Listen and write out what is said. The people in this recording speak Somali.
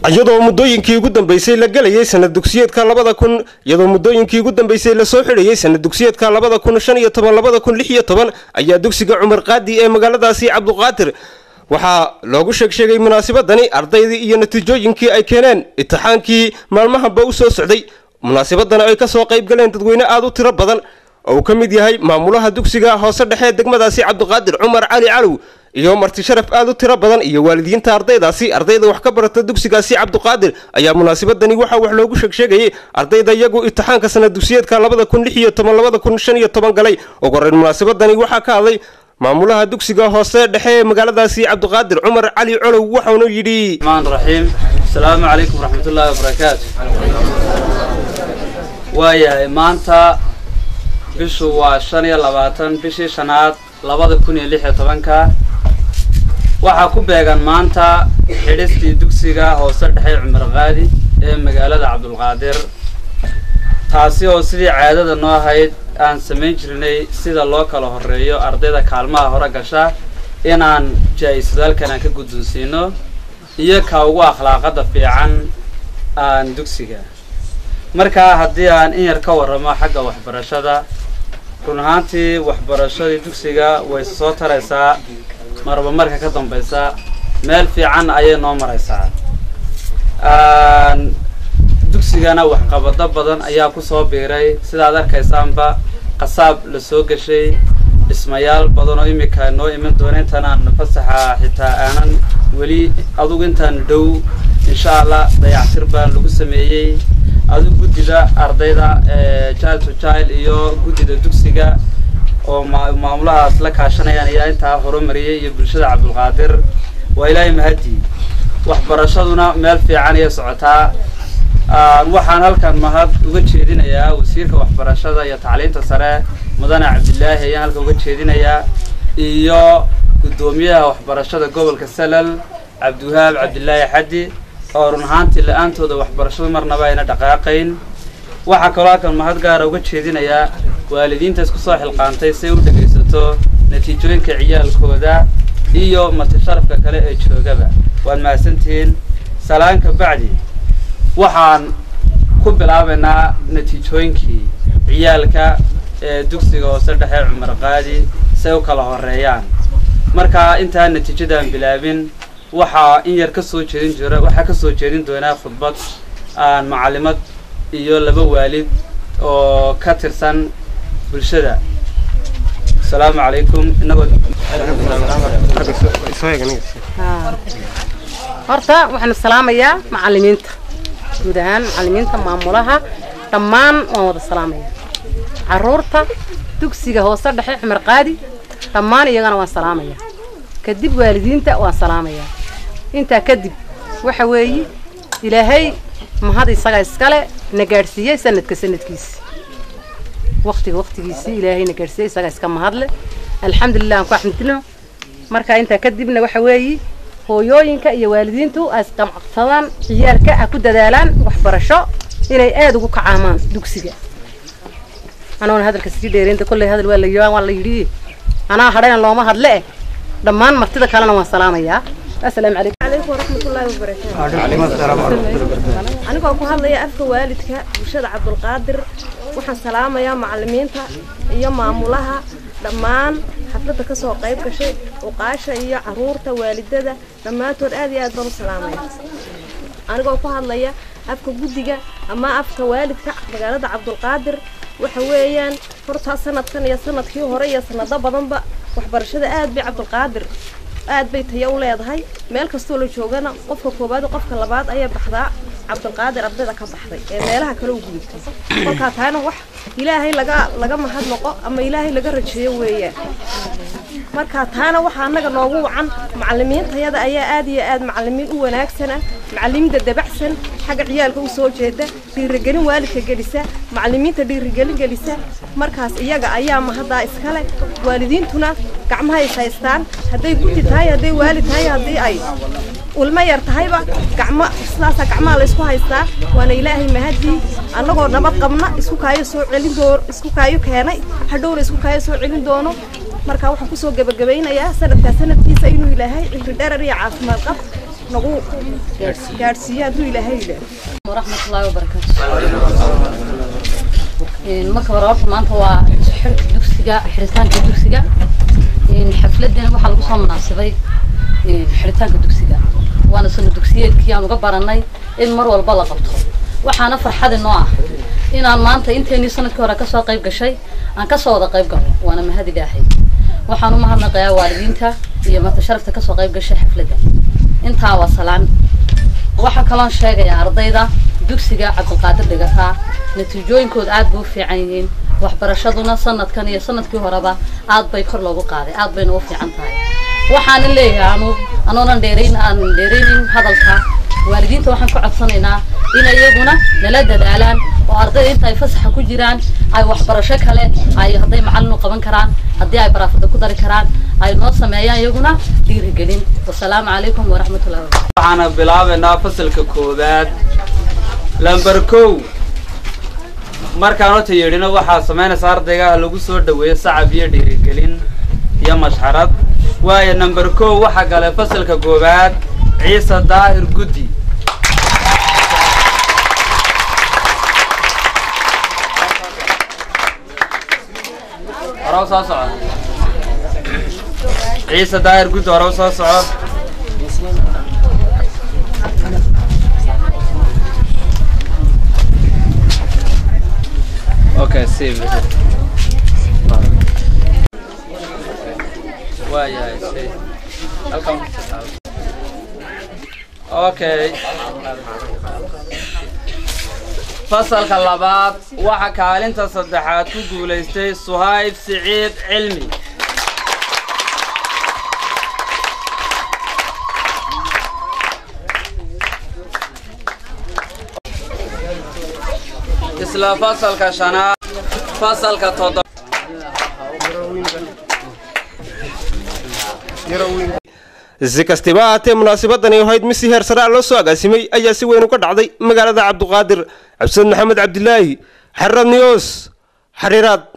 iyadoo muddooyinkii ugu dambeysay la gelayay sanad dugsiyeedka labada kun iyadoo muddooyinkii ugu dambeysay lasoo xidhayay sanad dugsiyeedka labada kun shan iyo toban labada kun lix iyo toban ayaa dugsiga cumar qaadi ee magaaladaasi cabduqaadir waxaa loogu sheeg sheegay munaasabadani ardaydii iyo natiijooyinkii ay keeneen itixaankii maalmahanba u soo socday munaasabadana ay kasoo qayb galeen dadweyne aada u tiro badan oo uu ka mid yahay maamulaha dugsiga hoose dhexe degmadaasi cabduqaadir cumar cali calow iyo marti sharaf aada u tiro badan iyo waalidiinta ardaydaasi ardayda wax ka barata dugsigaasi cabduqaadir ayaa munaasabadani waxaa wax loogu sheegsheegayay ardayda iyagu itixaanka sanad dugsiyeedka labada kun lix iyo toban labada kun shan iyo toban galay ugu horeyn munaasabadani waxaa ka hadlay maamulaha dugsiga hoose dhexe ee magaaladaasi cabduqaadir cumar cali colow waxaunu yidhi الرحمن الرحيم السلام عليكم ورحمة الله وبركاته waayahay maanta bishu waa shan iyo labaatan bishii shanaad labada kun iyo lix iyo tobanka waxaa ku beegan maanta xidhistii dugsiga hoose dhexe cumar qaadi ee magaalada cabdulqaadir taasi oo sidii caadada noo ahayd aan samayn jirnay sida loo kala horeeyo ardayda kaalmaha hore gasha inaan jaa-isadaalkan aan ka guddoonsiino iyo ka ugu akhlaaqada fiican aan dugsiga markaa haddii aan in yar ka warramo xagga waxbarashada run ahaantii waxbarashadii dugsiga way soo taraysaa marba marka ka dambaysa meel fiican ayay noo maraysaa dugsigana waxqabado badan ayaa kusoo biiray sidaad arkaysaanba qasaab la soo gashay dhismayaal badan oo imika noo iman doona intaan aan fasaxa xitaa aanan weli adugu intaan dhow insha allah dayactir baan lagu sameeyey adigu guddida ardayda child to child iyo guddida dugsiga oo ma maamulahaas la kaashanayaan ayaa intaa horumariyay iyo bulshada cabdulqaadir waa ilaahay mahadii waxbarashaduna meel fiican ayay socotaa waxaan halkan mahad uga jeedinayaa wasiirka waxbarashada iyo tacliinta sare mudane cabdilaahi ayaan halkan uga jeedinayaa iyo guddoomiyaha waxbarashada gobolka salal cabdiwahaab cabdilaahi xaddi oo run ahaantii la-aantooda waxbarashadu marnaba ayna dhaqaaqayn waxaa kaloo halkan mahad gaara uga jeedinayaa waalidiinta isku soo xilqaantay si ay u dhegaysato natiijooyinka ciyaalkooda iyo marti sharafka kale ee joogaba waad mahadsantihiin salaanka bacdi waxaan ku bilaabaynaa natiijooyinkii ciyaalka ee dugsiga hoose dhexe cumar qaadi si ay u kala horeeyaan markaa intaan natiijadaan bilaabin waxaa in yar kasoo jeedin jira waxaa kasoo jeedin doonaa khudbad aan macalimad iyo laba waalid oo ka tirsan bulshada asalaamu calaykum inagoo horta waxaanu salaamayaa macalimiinta guud ahaan macalimiinta maamulaha dhammaan waan wada salaamaya caruurta dugsiga hoose dhexe cumar qaadi dhammaan iyagana waan salaamaya kadib waalidiinta waan salaamaya intaa kadib waxa weeye ilaahay mahad isaga iskale na gaadhsiiyey sanadka sanadkiisi waktiga waktigiisii ilaahay na gaadhsiiyey isaga iska mahadle alxamdulilah aan ku axmedino marka intaa kadibna waxa weeye hooyooyinka iyo waalidiintu ay isqamcaqsadaan ciyaalka a ku dadaalaan waxbarasho inay aada ugu kacaamaan dugsiga anoona hadalka sii dheeraynta kolley hadal waa la yidhi waa la yidhi anaa hadhayna looma hadle eh dhammaan martida kalena waan salaamayaa asalaamu calaykum عليكم ورحمة الله وبركاته anigoo ku hadlaya afka waalidka bulshada cabdulqaadir waxaan salaamayaa macalimiinta iyo maamulaha dhammaan xafladda kasoo qayb gashay uqaasha iyo caruurta waalidada dhammaantood aad iyo aad baan u salaamaya anigoo ku hadlaya afka guddiga ama afka waalidka magaalada cabdulqaadir waxa weeyaan hortaa sanadkan iyo sanadkii hore iyo sanado badanba waxbarashada aad bay cabdulqaadir aad bay tayo u leedahay meel kastoo la joogana qofka koowaad iyo qofka labaad ayay baxdaa cabdulqaadir ardayda ka baxday ee meelaha kale u gudubtay kolkaa taana wax ilaahay laga laga mahad noqo ama ilaahay laga rajeeyo weeyaan marka taana waxaa annaga noogu wacan macalimiintayada ayaa aad iyo aad macalimiin u wanaagsana macalimiinta dabacsan xagga ciyaalka u soo jeeda dhiirigelin waalidka gelisa macalimiinta dhiirigelin gelisa markaas iyaga ayaa mahaddaa iskale waalidiintuna gacmaha is haystaan hadday guddi tahay hadday waalid tahay haddii ay ulma yar tahayba gacmo sidaasa gacmaha la isku haystaa waana ilaahay mahadii annagoo nabad qabna isku kaayo soo celin doo isku kaayo keenay hadhowna isku kaayo soo celin doono marka waxaan kusoo gebagabaynayaa sanadkaa sanadkiisa inuu ilaahay cimri dherer iyo caafimaad qab nagu gaadhsiiyo hadduu ilaahay yidhaah waraxmatullaahi wabarakaatu marka hore horta maanta waa xirka dugsiga xiritaanka dugsiga xafladan waxaa lagu soo munaasabay xiritaanka dugsiga waana sano dugsiyeedkii aan uga baranay in mar walba la qabto waxaana farxadi noo ah inaan maanta inteenii sanadkii hore kasoo qayb gashay aan kasoo wada qayb galno waana mahad ilaahay waxaan u mahadnaqayaa waalidiinta iyo mata sharafta kasoo qayb gashay xafladda intaa waa salaan waxaa kaloon sheegayaa ardayda dugsiga cabdilqaadir dhigataa natiijooyinkooda aad bay u fiican yihiin waxbarashaduna sanadkan iyo sanadkii horeba aad bay kor loogu qaaday aad bayna u fiican tahay waxaana leeyahay anu anoonan dheerayn aan dheeraynin hadalka waalidiinta waxaan ku codsanaynaa inay iyaguna nala dadaalaan oo ardayda inta ay fasaxa ku jiraan ay waxbarasho kale ay hadday macallin u qaban karaan haddii ay baraafada ku dari karaan ay noo sameeyaan iyaguna dhiirigelin wasalaamu calaykum waraxmatullahi wabarakatu waxaana bilaabaynaa fasalka koowaad lamber kow markaan horta yeedhina waxaa samaynaysa ardayga lagu soo dhaweeyo sacab iyo dhiirigelin iyo mashxarad waayo number kow waxaa galay fasalka koowaad ciise daahir guddi hore u soo soco ciise daahir guddi hore u soo soco Okay, save it. waayahay save. Halkan ku taal. Okay. fasalka labaad waxa kaalinta saddexaad ku guulaystay suhayb siciid cilmi isla fasalka shanaad fasalka toddoba si kastiba ahaatee munaasabadani ahayd mid si heer saraa loo soo agaasimay ayaa si weyn uga dhacday magaalada cabduqaadir cabdisaad maxamed cabdilaahi xarad niyoos xariiraad